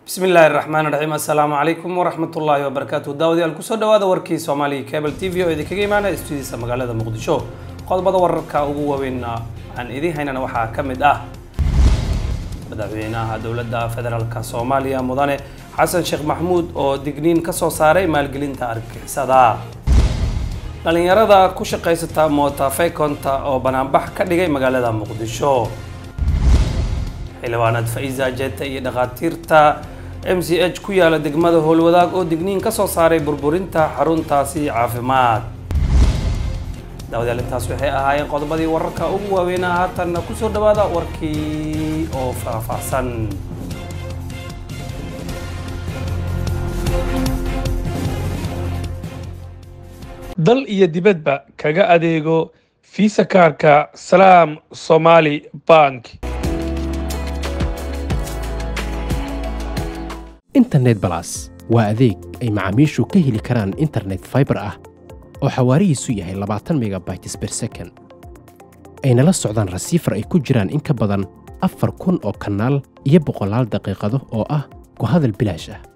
bismi illaahi raxmaan raxiim assalaamu calaykum waraxmatullaahi wabarakaatu daawadayaal kusoo dhawaada warkii soomaaliya cable t v oo idinkaga imaanaya stuudiisa magaalada muqdisho qodobada wararka ugu waaweynna aan idiin haynana waxaa ka mid ah madaxweynaha dowladda federaalka soomaaliya mudane xasan sheekh maxmuud oo digniin ka soo saaray maalgelinta argixisada dhalinyarada ku shaqaysata mootafeykonta oo banaanbax ka dhigay magaalada muqdisho xildhibaanad faiza jeta iyo dhakhaatiirta m c h ku yaala degmada howlwadaag oo digniin ka soo saaray burburinta xaruntaasi caafimaad daawadayaal intaas waxay ahaayeen qodobadii wararka ugu waaweynaa haatanna kusoo dhawaada warkii oo faahfaahsan dal iyo dibadba kaga adeego fiisa kaarka salaam somaali bank internet balas waa adeeg ay macaamiishu ka heli karaan internet fiber ah oo xawaarihiisu yahay labaatan megabytes ber second ayna la socdaan rasiifar ay ku jiraan in ka badan afar kun oo kanaal iyo boqolaal daqiiqado oo ah ku hadal bilaash ah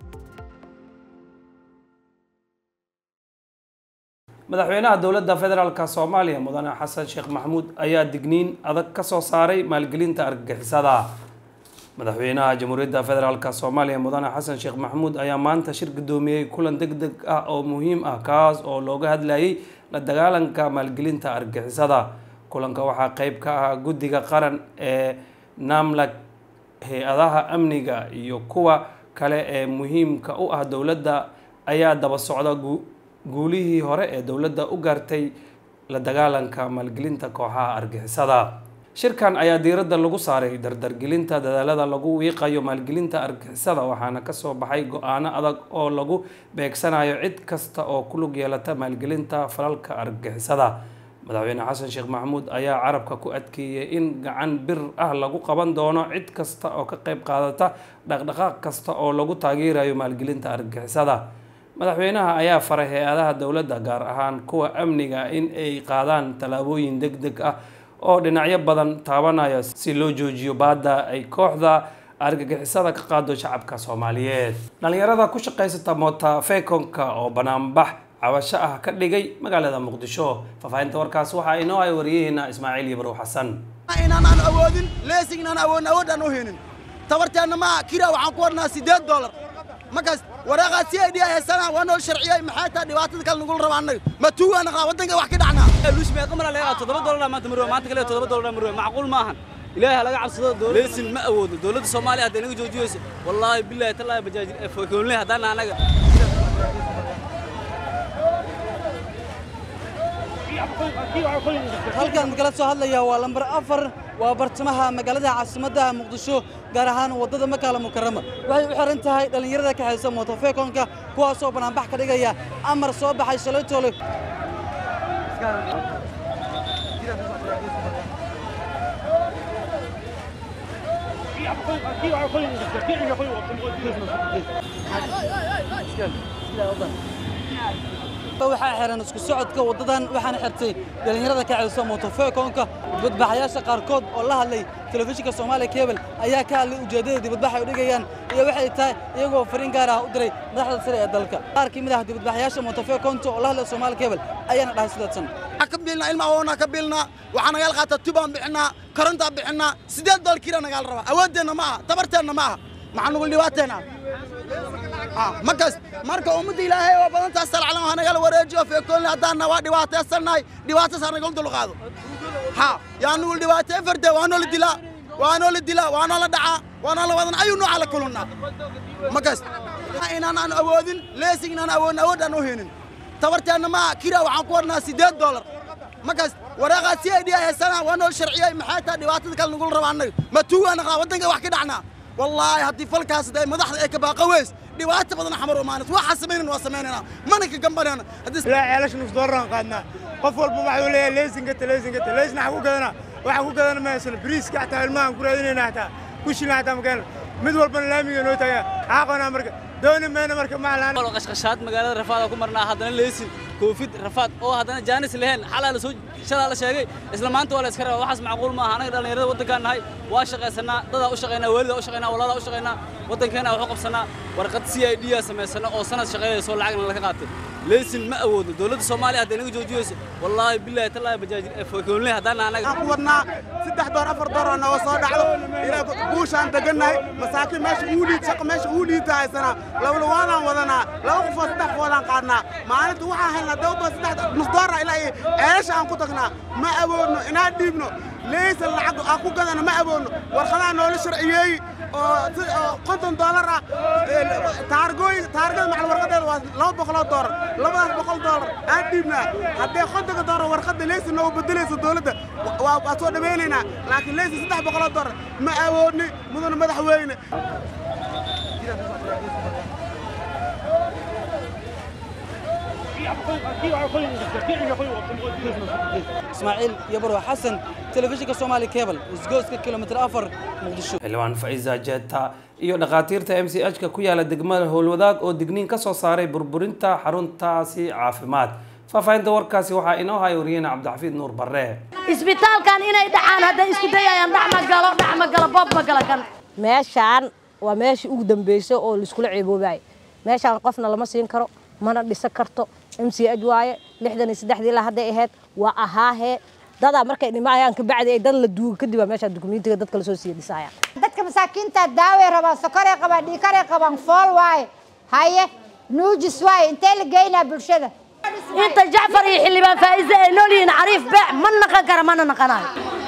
madaxweynaha dowladda federaalka soomaaliya mudane xasan sheekh maxamuud ayaa digniin adag ka soo saaray maalgelinta argagixisada madaxweynaha jamhuuriyadda federaalk soomaaliya mudane xasan sheekh maxamuud ayaa maanta shir gudoomiyey kulan deg deg ah oo muhiim ah kaas oo looga hadlayay la dagaalanka maalgelinta argixisada kulanka waxaa qeyb ka ah guddiga qaran ee namlag hay-adaha amniga iyo kuwa kale ee muhiimka u ah dowladda ayaa daba socda guulihii hore ee dowladda u gaartay la dagaalanka maalgelinta kooxaha argixisada shirkan ayaa diiradda lagu saaray dardargelinta dadaalada lagu wiiqayo maalgelinta argixisada waxaana kasoo baxay go-aano adag oo lagu beegsanayo cid kasta oo ku lug yeelata maalgelinta falalka argixisada madaxweyne xasan sheekh maxamuud ayaa carabka ku adkeeyey in gacan bir ah lagu qaban doono cid kasta oo ka qeyb qaadata dhaqdhaqaaq kasta oo lagu taageerayo maalgelinta argixisada madaxweynaha ayaa faray hay-adaha dowladda gaar ahaan kuwa amniga in ay qaadaan tallaabooyin deg deg ah oo dhinacyo badan taabanaya si loo joojiyo baadda ay kooxda argagixisada ka qaado shacabka soomaaliyeed dhalinyarada ku shaqaysata mootafeykonka oo banaanbax cabasho ah ka dhigay magaalada muqdisho faahfaahinta warkaas waxaa inoo ay wariyaheena ismaaciil yabrow xasan inaan awoodin leesing inaan awoodin awood aan u heenin tabarteenna ma kira waxaan ku warnaa siddeed doolar markaas waraaqaad si ay dhiya heesana waa noo sharciyey maxay tahay dhibaatada kale nagula rabaa annaga ma tuugaa naqaa waddanka wax ka dhacnaa luus meeqa mar laga toddoba doolar maanta marwe maanta kale toddoba doolar marwe macquul ma ahan ilaahay ha laga cabsado dowladda leesin ma awoodo dowladda soomaaliya hadday naga joojiyeyso wallaahi billaahi tallaahi bajaaj fokoonle haddaan anaga halkan kala soo hadlaya waa lambar afar waa bartamaha magaalada caasimadda muqdisho gaar ahaan waddada makaala mukarama waxay u xiran tahay dhallinyarada ka haysa mootofeekonka kuwaasoo banaanbax ka dhigaya amar soo baxay shalay toole waxaa xiran isku socodka waddadan waxaana xirtay dhallinyarada ka ceysa mootofeekonka dibadbaxayaasha qaarkood oo la hadlay telefishinka soomaaliya kebel ayaa ka hadlay ujeeddada dibadbax ay u dhigayaan iyo waxay tahay iyagoo fariin gaar ah u diray madaxda sare ee dalka qaar ka mid ah dibadbaxayaasha mootofeekonta oo la hadlay soomaaliya kebel ayaana dhahay sidaadsan ka biilnaa ilma awoonaa ka biilnaa waxaa nagaal qaataa tubaan bixinaa korontaa bixinaa siddeed dool kira nagaal rabaa awooddeenna ma aha tabarteenna ma aha maxaa nugul dhibaateena markaas marka ummadda ilaahay oo badantaas salcalan ha nagala wareejiyo feekoonle haddaanna waa dhibaataysannahay dhibaataas ha nagala dulqaado ha yaa nugul dhibaatee farde waa noola dilaa waa noola dilaa waa noola dhacaa waa noola wadan ayuu nooca la kulunnaa markaas inaan aan awoodin leesing inaan awoodin awood aan u heenin tabarteenna ma kira waxaan ku warnaa siddeed doolar markaas waraaqaad si ay dhiya heesana waa nool sharciyey maxay tahay dhibaatada kale nagula rabaa annaga ma tuugaa naqaa waddanka wax ka dhacnaa wallaahi haddii falkaas ay madaxda ay ka baaqa weys dhibaato badan xamar u maanis waxaa samaynan waa samaynayna mana ka gambanayna ilaa ceelasha nus doolaraan qaadnaa qof walba waxuu leeyahay leesinkata leesinkata leesna waxa ku gadana waxa ku gadana ma haysano bariiska xataa ilmahan ku raadinayna xataa kushina xataa makeena mid walbana laamiga noo taagaa xaaqona marka dooni mayna marka maalaan qashqashaad magaalada rafaada ku marnaa haddana leesin koofid rafaad oo haddana jaanis leheen xalaa la soo shalaa la sheegay isla maanta waa la iska rabaa waxaas macquul maaha anaga dhallinyarada waddankaan nahay waa shaqaysanaa dadaa u shaqaynaa waalidaa u shaqaynaa walaalaa u shaqaynaa waddankeena wax u qabsanaa warqad c i d aa samaysana oo sanad shaqeynayso lacagna laga qaatay leysin ma awoodno dowladda soomaaliya hadday naga joojiyeyso wallaahi billaahi tallaahi bajaajir fokoonle haddaan anaga waxaan ku wadnaa saddex door afar door oo nooga soo dhacdo ilaa guushaan degannahay masaakiin meesha uu liid shaqa meesha uu liidta haysanaa lawlawaadaan wadanaa laba qofoo saddex qoodaan qaadnaa maalinta waxaan helnaa dawba saddex nus doora ilaa iyo ceelasha aan ku tagnaa ma awoodno inaan dhiibno leysan lacag aan ku gadano ma awoodno warqadaha noola sharciyeeyi oo si- oo konton doolar ah ee, taargooyin taargada macal warqadeeda waa laba boqoloo doolar labadaas boqol doolar aan dhiibnaa haddee kontonka doolar warqadda leysan noogu bedelayso dowladda wa- waa waa soo dhammaynaynaa laakiin leysan saddex boqoloo doolar ma awoodni mudana madaxweyne ismaaciil iyo barwa xasan telefishinka soomaali cable isgooska kilomitir afar muqdisho xildhibaan faiza jeta iyo dhakhaatiirta m c h ka ku yaala degmada howlwadaag oo digniin ka soo saaray burburinta xaruntaasi caafimaad faahfaahinta warkaasi waxaa inoo haya wariyeyna cabdixafiid nuur barre isbitaalkan inay dhacaan hadday isku dayayaan dhac ma galo dhac ma galo boob ma galo kan meeshaan waa meeshii ugu dambeysay oo laiskula ceeboobaay meeshaan qofna lama siin karo mana dhisan karto m c h waaye lixdan iyo saddexdii ilaa hadday ahayd waa ahaahee dadaa markay dhimaayaan kabacdi ay dad la duuga kadib baa meeshaa dukumentiga dadka lasoo siiya dhisaayaan dadka masaakiinta daaway rabaan sokoray qabaan dhiikaray qabaan fool waaye haye nuujis waaye intee la geynaa bulshada inta jacfar iyo xildhibaan faa'iise ay nool yihiin cariif beec ma naqan kara mana naqanayo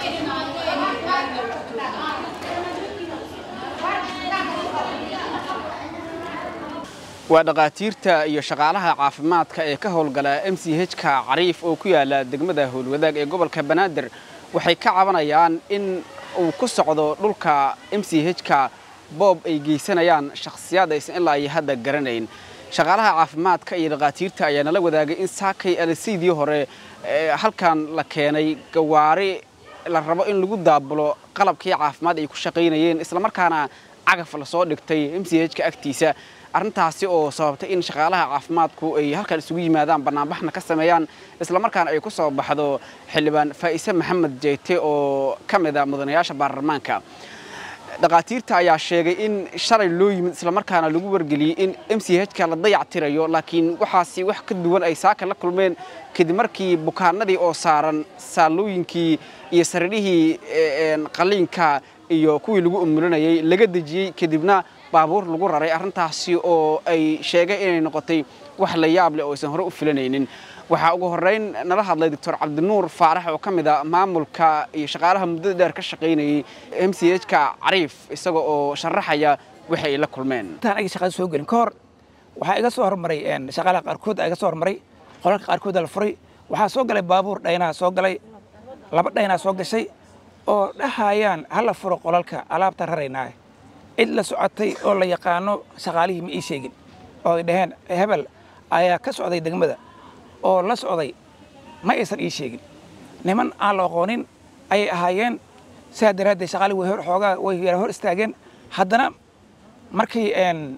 waa dhakhaatiirta iyo shaqaalaha caafimaadka ee ka howlgala m c h-ka cariif oo ku yaala degmada howlwadaag ee gobolka banaadir waxay ka cabanayaan in uu ku socdo dhulka m c h-ka boob ay geysanayaan shakhsiyaad aysan ilaa iyo hadda garanayn shaqaalaha caafimaadka iyo dhakhaatiirta ayaa nala wadaagay in saakay alisiidii hore ee halkan la keenay gawaari la rabo in lagu daabulo qalabkii caafimaad ay ku shaqaynayeen islamarkaana cagaf lasoo dhigtay m c h-ka agtiisa arrintaasi oo sababtay in shaqaalaha caafimaadku ay halkan isugu yimaadaan bannaanbaxna ka sameeyaan islamarkaana ay ku soo baxdo xildhibaan faa'ise maxamed jeyte oo ka mid a mudanayaasha baarlamaanka dhakhaatiirta ayaa sheegay in shalay loo yimid islamarkaana lagu wargeliyey in m c h-ka la dayac tirayo laakiin waxaasi wax ka duwan ay saaka la kulmeen kadib markii bukaanadii oo saaran saalooyinkii iyo sariirihii qaliinka iyo kuwii lagu umulinayay laga dejiyey kadibna baabuur lagu raray arrintaasi oo ay sheegay inay noqotay wax la yaab leh oo aysan hore u filanaynin waxaa ugu horrayn nala hadlay doctor cabdinuur faarax oo ka mid a maamulka iyo shaqaalaha muddada dheer ka shaqaynayay m c h-ka cariif isaga oo sharaxaya waxay la kulmeen intaan agi shaqada soo gelin ka hor waxaa iga soo hormaray shaqaalaha qaarkood iga soo hormaray qolalka qaarkood la furay waxaa soo galay baabuur dhaynaha soo galay laba dhaynaa soo gashay oo dhahayaan hala furo qolalka alaabta raraynaa cid la socotay oo la yaqaano shaqaalihii ma ii sheegin oo ay dhaheen hebel ayaa ka socday degmada oo la socday ma aysan ii sheegin niman aan la aqoonin ayay ahaayeen sidaa daraaddeed shaqaalihii way hor xoogaa way yara hor istaageen haddana markay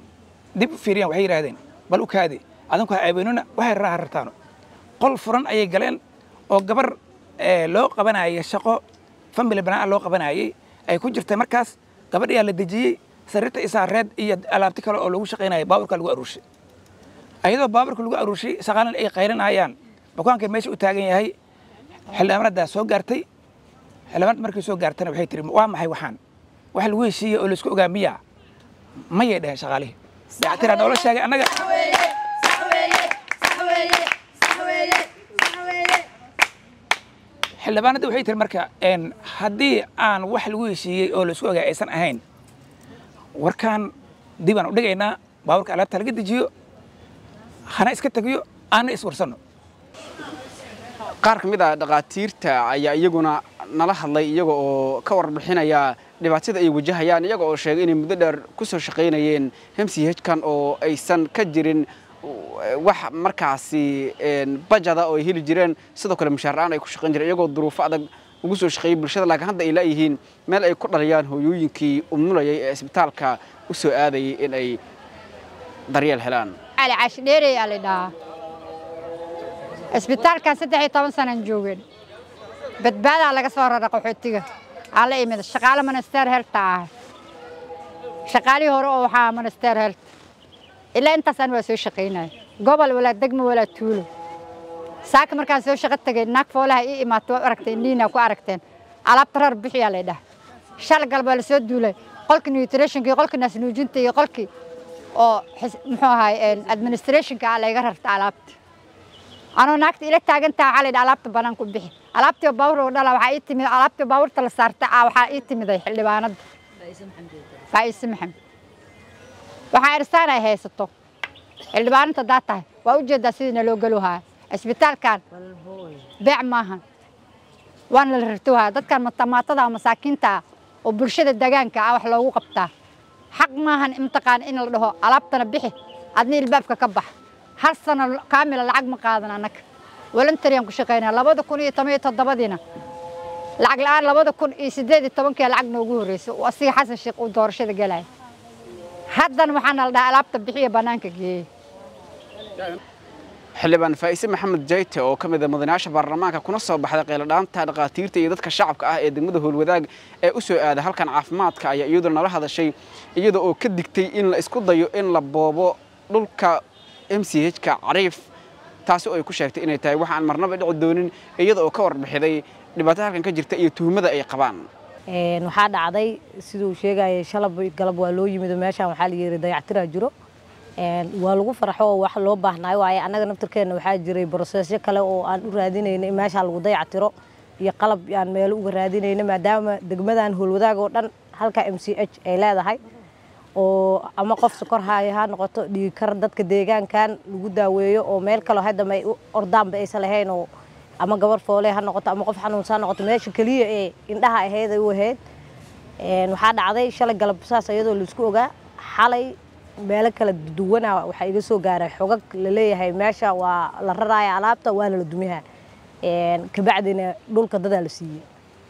dib u fiiriyaan waxay yidhahdeen bal u kaadi adinku ha aabeynuna waxay raraa rartaano qol furan ayay galeen oo gabar loo qabanayay shaqo family banaan loo qabanayay ay ku jirtay markaas gabadhiyaa la dejiyey sariirta isaareed iyo alaabti kale oo lagu shaqaynayay baaburka lagu aruurshay ayadoo baaburka lagu aruurshay shaqaalan ay qaylinayaan bukaanka meesha u taagan yahay xildhibaanaddaa soo gaartay xildhibaanad markay soo gaartana waxay tiri waa maxay waxaan wax lagu heshiiyey oo laisku ogaa miyaa mayay dheheen shaqaalihii dayactiraa noola sheegay annaga xildhibaanadda waxay tiri marka haddii aan wax lagu heshiiyey oo laisku ogaa aysan ahayn warkaan dib aan u dhigaynaa baaburka alaabta laga dejiyo hana iska tegiyo aana iswarsanno qaar ka mid a dhakhaatiirta ayaa iyaguna nala hadlay iyaga oo ka warbixinaya dhibaatada ay wajahayaan iyaga oo sheegay inay muddo dheer ku soo shaqaynayeen m c h-kan oo aysan ka jirin wax markaasi bajada oo ay heli jireen sidoo kale mushaaraan ay ku shaqayn jireen iyagoo duruufo adag ugu soo shaqeeyey bulshada laakiin hadda ay laayihiin meel ay ku dhaliyaan hooyooyinkii umulayay ee isbitaalka u soo aadayay in ay daryeel helaan cali cashi dheerey aa la dhahaa isbitaalkan saddex iyo toban sanaan joogeen badbaadaa laga soo rara qaxootiga aa la imid shaqaale minister helta ah shaqaalihii hore oo waxaa minister helt ilaa intaasaan waa soo shaqaynaya gobol walaa degmo walaa tuulo saaka markaan soo shaqo tegay naag foolaha ii imaato waa aragtay indhihiina ku aragteen alaabta rar bixiyaa lay dhaha shal galbaa la soo duulay qolkii nutritionka iyo qolkii naasnuujinta iyo qolkii oo muxuu ahaay administrationka ah layga rarta alaabta anoo naagta ila taagantaha waxaa laydha alaabta banaan ku bixi alaabtii baawur oo dhala waxaa ii timid alaabtii baawurta la saarta ah waxaa ii timiday xildhibaanada faa'iise maxamed waxaa irsaan ay haysato xildhibaananta daa tahay waa ujeedaa sidiina loo gelo haya isbitaalkan beec maahan waana la rartowhaya dadkan matamaatada masaakiinta ah oo bulshada degaanka ah wax loogu qabtaa xaq maahan imtiqaan in la dhaho alaabtana bixi adna ilbaabka ka bax hal sano kaamila lacag ma qaadan annaga voluntaryan ku shaqaynaa labada kun iyo toban iyo toddobadiina lacag la'aan labada kun iyo siddeed iyo tobankii lacag noogu horreysay oo asiga xasan sheekh uu doorashada galaya haddana waxaana la dhahaa alaabta bixiya bannaanka geeyey xildhibaan faa'ise maxamed jayte oo ka mid ah mudanayaasha baarlamaanka kuna soo baxday qeyladhaanta dhakhaatiirta iyo dadka shacabka ah ee degmada howlwadaag ee u soo aada halkan caafimaadka ayaa iyaduna nala hadashay iyada oo ka digtay in la isku dayo in la boobo dhulka m c h ka cariif taasi oo ay ku sheegtay inay tahay wax aan marnaba dhici doonin iyada oo ka warbixiday dhibaatada halkan ka jirta iyo tuhmada ay qabaan waxaa dhacday siduu sheegayay shalab galab waa loo yimid oo meeshaan waxaa la yiri dayactiraa jiro waa lagu farxo oo wax loo baahnaayo waaye annaga naftirkeenna waxaa jiray broseesyo kale oo aan u raadinayna in meeshaa lagu dayactiro iyo qalab aan meelo uga raadinayna maadaama degmadan howlwadaag oo dhan halka m c h ay leedahay oo ama qof sokor haya ha noqoto dhiigkar dadka deegaankan lagu daaweeyo oo meel kaloo haddama ay ordaanba aysan lahayn oo ama gabar foole ha noqoto ama qof xanuunsan ha noqoto meesha keliya ee indhaha ahayd ay u ahayd waxaa dhacday shalay galab saas iyadoo laisku ogaa xalay meelo kala duwana waxaa iga soo gaaray xogag laleeyahay meesha waa la raraya alaabta waana la dumiha kabacdina dhulka dadaa la siiyey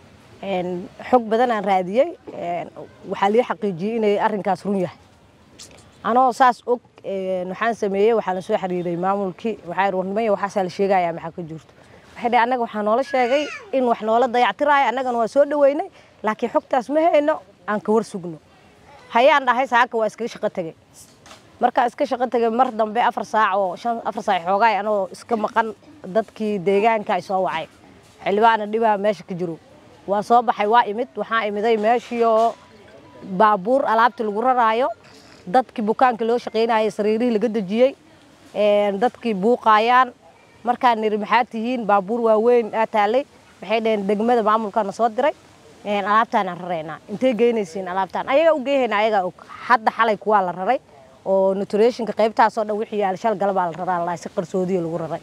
xog badan aan raadiyey waxaa lii xaqiijiyey inay arrinkaas run yahay anoo saas og waxaan sameeyey waxaan soo xiriiray maamulkii waxaa warnimaya waxaasaa la sheegaya maxaa ka jirto waxay dhahay annaga waxaa noola sheegay in wax noola dayactiraayo annagana waa soo dhaweynay laakiin xogtaas ma hayno aan ka war sugno hayaan dhahay saaka waa iskaga shaqo tegey markaa iska shaqo tegay mar dambe afar saac oo shan afar saac xoogaay anoo iska maqan dadkii deegaanka ay soo wacay xildhibaana dhibaa meesha ka jiro waa soo baxay waa imid waxaa imiday meeshii oo baabuur alaabtii lagu raraayo dadkii bukaanka loo shaqaynayay sariirihii laga dejiyey dadkii buuqaayaan markaan niri maxaa tihiin baabuur waaweyn aa taalay waxay dhaheen degmada maamulkaana soo diray alaabtaanaan raraynaa intay geynaysiin alaabtaan ayagaa u geehaynaa ayagaa og hadda xalay kuwaa la raray oo nutritionka qaybtaasoo dhan wixii yaala shal galabaa la raraa lalahay si qarsoodiya lagu raray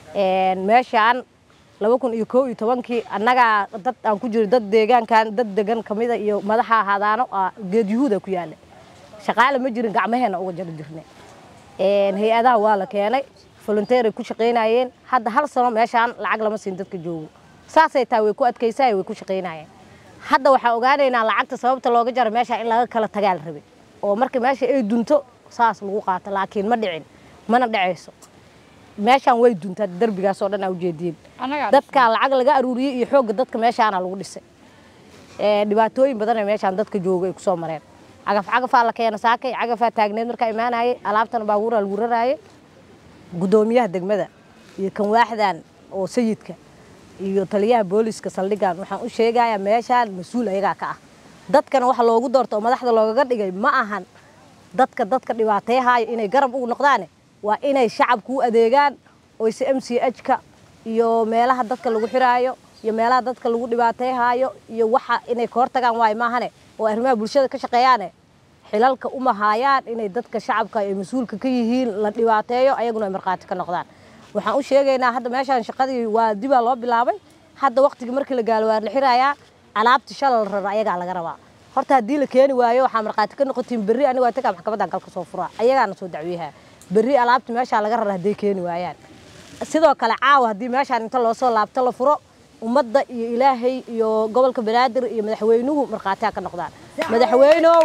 meeshaan laba kun iyo koo iyo tobankii annagaa dad aan ku jiro dad deegaankan dad degan kamida iyo madaxa ahaadaano geed yuhuuda ku yaala shaqaale ma jirin gacmaheena uga jari jirne hay-adaha waa la keenay volunteeray ku shaqaynayeen hadda hal sano meeshaan lacag lama siin dadka joogo saasay taa way ku adkaysay way ku shaqaynayeen hadda waxaan ogaanaynaa lacagta sababta looga jaro meesha in laga kala tagaa la rabay oo marka meesha ay dunto saas lagu qaato laakiin ma dhicin mana dhacayso meeshaan way duntaa derbigaas oo dhan aa ujeediin dadka lacag laga aruuriyey iyo xoogga dadka meeshaana lagu dhisay dhibaatooyin badan ee meeshaan dadka jooga ay kusoo mareen cagaf cagafaa la keena saakay cagafaa taagneed markaa imaanayay alaabtana baabuuraa lagu raraayay guddoomiyaha degmada iyo kan waaxdan oo sayidka iyo taliyaha booliska saldhigan waxaan u sheegayaa meeshaan mas-uul ayagaa ka ah dadkana waxa loogu doorto oo madaxda loogaga dhigay ma ahan dadka dadka dhibaateehaayo inay garab ugu noqdaane waa inay shacabku u adeegaan oyse m c h-ka iyo meelaha dadka lagu xiraayo iyo meelaha dadka lagu dhibaateehaayo iyo waxa inay ka hortagaan waayo maahane oo arrimaha bulshada ka shaqeeyaane xilalka uma haayaan inay dadka shacabka ay mas-uulka ka yihiin la dhibaateeyo ayaguna ay markhaati ka noqdaan waxaan u sheegaynaa hadda meeshaan shaqadii waa dibaa loo bilaabay hadda waqtigii markii la gaalo waa la xirayaa alaabti shala la rara ayagaa laga rabaa horta haddii la keeni waayo waxaa markhaati ka noqotiin berri aniga waa tagaa maxkamadan galka soo furaa ayagaana soo dacwiyaha berri alaabti meeshaa laga rara hadday keeni waayaan sidoo kale caawa haddii meeshaan inta loo soo laabto la furo ummadda iyo ilaahay iyo gobolka banaadir iyo madaxweynuhu markhaatiha ka noqdaan madaxweynow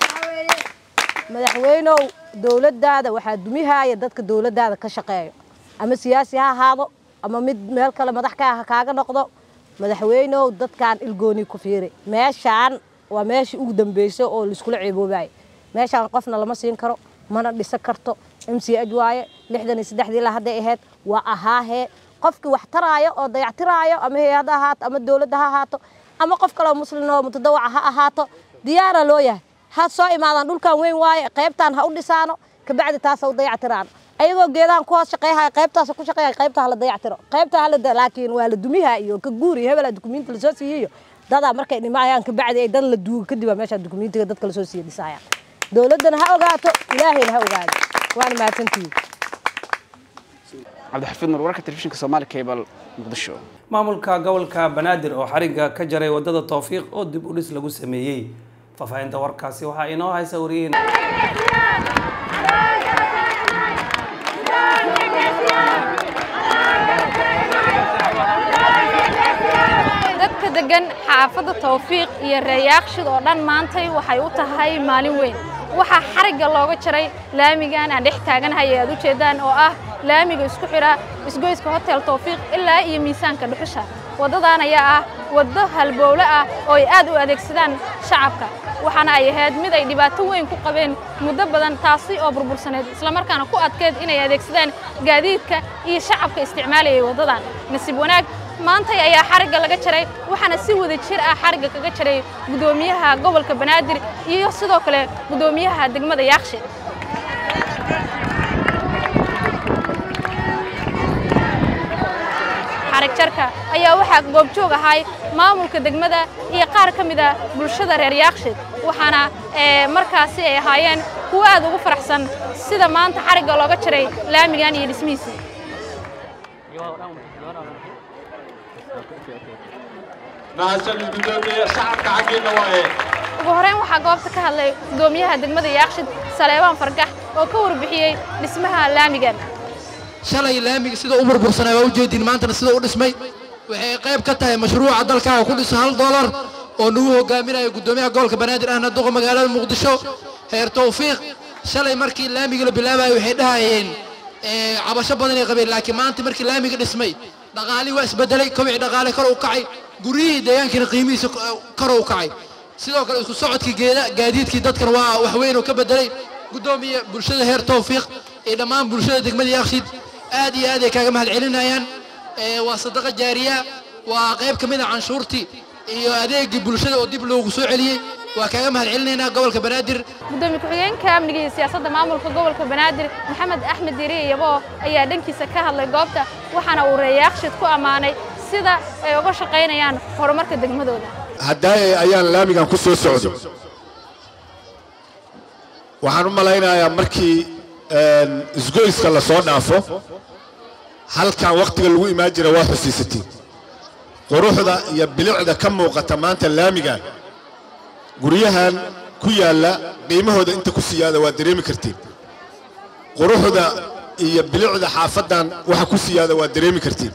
madaxweynow dowladdaada waxaa dumihaaya dadka dowladdaada ka shaqeeyo ama siyaasi ha ahaado ama mid meel kale madax ka ah kaaga noqdo madaxweynow dadkan ilgooni ku fiiri meeshaan waa meeshii ugu dambeysay oo laiskula ceeboobaay meeshaan qofna lama siin karo mana dhisan karto m c h waaye lixdan iyo saddexdii la hadday ahayd waa ahaahee qofkii wax taraayo oo dayactiraayo ama hay-ad ha ahaato ama dowladda ha ahaato ama qof kaleo muslin oo mutadawaca ha ahaato diyaara loo yahay ha soo imaadaan dhulkan weyn waaye qaybtaan ha u dhisaano kabacdi taas ha u dayactiraan ayagoo geedahan ku hoos shaqeeyhaya qaybtaas ku shaqeeya qaybta hala dayactiro qaybta hala laakiin waa la dumiha iyo ka guuri hebela dukumiinti lasoo siiyeyo dadaa markay dhimayaan kabacdi ay dan la duugo kadib aa meesha dukumiintiga dadka lasoo siiya dhisayaan dowladdana ha ogaato ilaahayna ha ogaado waana mahadsantihiin cabdixafiid nur wararka telefishinka soomaali cable muqdisho maamulka gobolka banaadir oo xarigga ka jaray wadada towfiiq oo dib u dhis lagu sameeyey faahfaahinta warkaasi waxaa inoo haysa wariyaheen dadka degan xaafadda tawfiiq iyo reeyaaqshid oo dhan maantay waxay u tahay maalin weyn waxaa xarigga looga jaray laamigan aan dhex taaganahay ee aad u jeedaan oo ah laamiga isku xidha isgoyska hotel tawfiiq ilaa iyo miisaanka dhuxusha waddadan ayaa ah waddo halbowle ah oo ay aad u adeegsadaan shacabka waxaana ay ahayd mid ay dhibaato weyn ku qabeen muddo badan taasi oo burbursaneed islamarkaana ku adkeed inay adeegsadaan gaadiidka iyo shacabka isticmaalayay waddadan nasiib wanaag maantay ayaa xarigga laga jaray waxaana si wada jir ah xarigga kaga jaray guddoomiyaha gobolka banaadir iyo sidoo kale guddoomiyaha degmada yaaqshe xarig jarka ayaa waxaa goobjoog ahay maamulka degmada iyo qaar ka mid a bulshada reer yaaqshe waxaana markaasi ay ahaayeen kuwo aad ugu faraxsan sida maanta xarigga looga jaray laamigan iyo dhismihiisii ugu horeyn waxaa goobta ka hadlay guddoomiyaha degmada yaaqshid saleebaan fargax oo ka warbixiyey dhismaha laamigan shalay laamiga sida u burbursanay waa u jeedin maantana sida u dhismay waxay qayb ka tahay mashruuca dalkaaga ku dhiso hal doolar oo nagu hogaaminayo guddoomiyaha gobolka banaadir ahna duqa magaalada muqdisho heer tawfiiq shalay markii laamiga la bilaabayo waxay dhahayeen cabasho badanay qabeen laakiin maanta markii laamiga dhismay dhaqaalii waa isbedelay kobicii dhaqaale kor u kacay guryihii deegaankiina qiimihiisa kor u kacay sidoo kale isku socodkii geeda gaadiidkii dadkana waa wax weyn oo ka bedelay guddoomiya bulshada heer tawfiiq iyo dhammaan bulshada degmada yaaqshid aad iyo aad ay kaaga mahad celinayaan waa sadaqa jaariya waa qayb ka mid a canshuurtii iyo adeegii bulshada oo dib loogu soo celiyey waa kaaga mahad celinaynaa gobolka banaadir gudoomiye ku-xigeenka amniga iyo siyaasadda maamulka gobolka banaadir maxamed axmed diiriye yabo ayaa dhankiisa ka hadlay goobta waxaana uu reeyaaqshid ku ammaanay sida ay uga shaqaynayaan horumarka degmadooda haddaayay ayaan laamigan ku soo socdo waxaan u malaynayaa markii isgoyska la soo dhaafo halkan wakhtiga lagu imaan jira waa xusiisatiin quruxda iyo bilicda ka muuqata maanta laamigan guryahan ku yaalla qiimahooda inta ku siyaada waa dareemi kartiin quruxda iyo bilicda xaafaddan waxa ku siyaada waa dareemi kartiin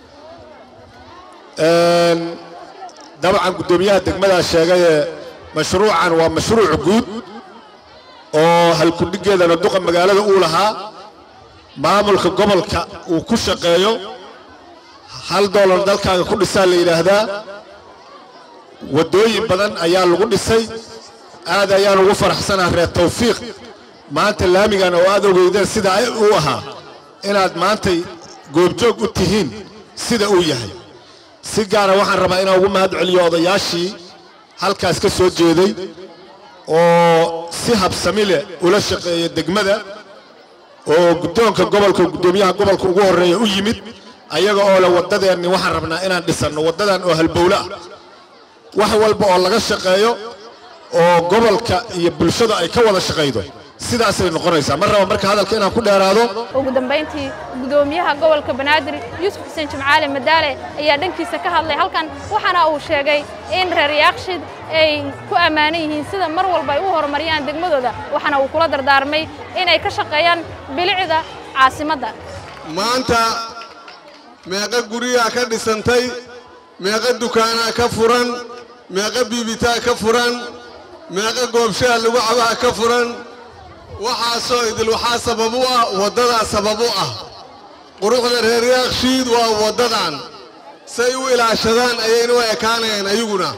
dabcan guddoomiyaha degmadaa sheegayee mashruucan waa mashruuc guud oo halkudhigeedana duqa magaalada uu lahaa maamulka gobolka uu ku shaqeeyo hal doolar dalkaaga ku dhisaa la yidhaahdaa waddooyin badan ayaa lagu dhisay aad ayaan ugu faraxsanaa reer tawfiiq maanta laamigan oo aad ogeydeen sida uu ahaa inaad maantay goobjoog u tihiin sida uu yahay si gaara waxaan rabaa inaan ugu mahad celiyo odayaashii halkaas ka soo jeeday oo si habsami leh ula shaqeeya degmada oo guddoonka gobolka guddoomiyaha gobolka ugu horreeya u yimid ayaga oo leh waddadeenni waxaan rabnaa inaan dhisanno waddadan oo halbowle ah wax walba oo laga shaqeeyo oo gobolka iyo bulshada ay ka wada shaqaydo sidaasay noqonaysaa mar raba marka hadalka inaan ku dheeraado ugu dambayntii guddoomiyaha gobolka banaadir yuusuf xuseen jimcaale madaale ayaa dhankiisa ka hadlay halkan waxaana uu sheegay in reer yaaqshid ay ku ammaanan yihiin sida mar walba ay u horumariyaan degmadooda waxaana uu kula dardaarmay inay ka shaqeeyaan bilicda caasimadda maanta meeqa guryaha ka dhisantay meeqa dukaanaa ka furan meeqa biibitaa ka furan meeqa goobshaha lagu cabaha ka furan waxaasoo idil waxaa sabab u ah waddadaa sabab u ah quruxda reer yaakshiid waa waddadan say u ilaashadaan ayayna u ekaanayaan ayaguna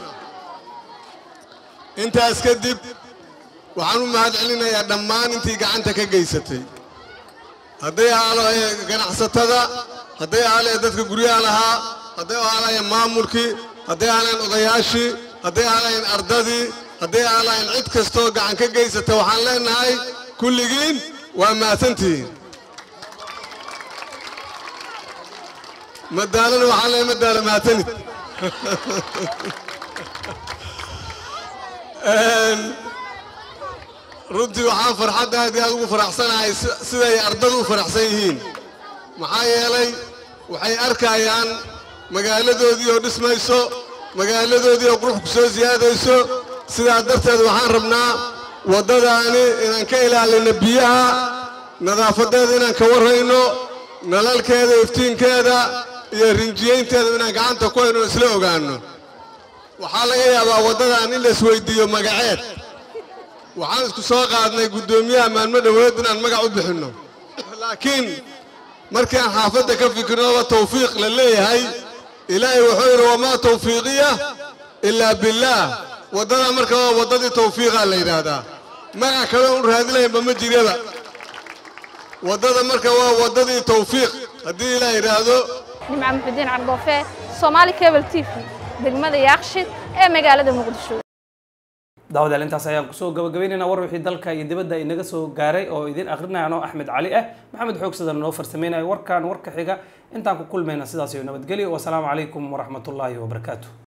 intaas kadib waxaan u mahad celinayaa dhammaan intii gacanta ka geysatay hadday ahaalaye ganacsatada hadday ahaalaye dadka guryaha lahaa hadday ahaalayen maamulkii hadday ahaalayen odayaashii hadday ahaalayen ardadii hadday ahaalayen cid kastoo gacan ka geysata waxaan leenahay kulligiin waa mahadsantihiin madaalana waxaan leeyahay madaala mahadsanid runtii waxaan farxadda aad iyo aad ugu faraxsanahay siday ardadu u faraxsan yihiin maxaa yeelay waxay arkayaan magaaladoodii oo dhismayso magaaladoodii oo qurux ku soo siyaadayso sidaa darteed waxaan rabnaa waddadaani inaan ka ilaalino biyaha nadaafadeeda inaan ka warrayno nalalkeeda iftiinkeeda iyo rinjiyaynteeda inaan gacanta ku hayno isla ogaanno waxaa laga yaabaa waddadan in la isweydiiyo magaceed waxaan isku soo qaadnay guddoomiyaha maalmo dhoweed inaan magac u bixinno laakiin markaan xaafadda ka fikirnoba tawfiiq la leeyahay ilaahay wuxuu yidhi wamaa tawfiiqiya ilaa billaah waddadaa marka waa waddadii tawfiiqaa la yidhaahdaa magac kale un raadinaynba ma jiraba waddada marka waa waddadii tawfiiq haddii ilaa yidhaahdo nimca muxudiin cardoofe soomaali cable t v degmada yaakshid ee magaalada muqdisho daawadaal intaas ayaan kusoo gabagabaynaynaa war wixii dalka iyo dibadda inaga soo gaaray oo idin akrinayano axmed cali ah maxamed xoogsadan noo farsameynaya warkan warka xiga intaan ku kulmayna sidaas iyo nabadgelyo wasalaamu calaykum waraxmatullaahi wabarakaatu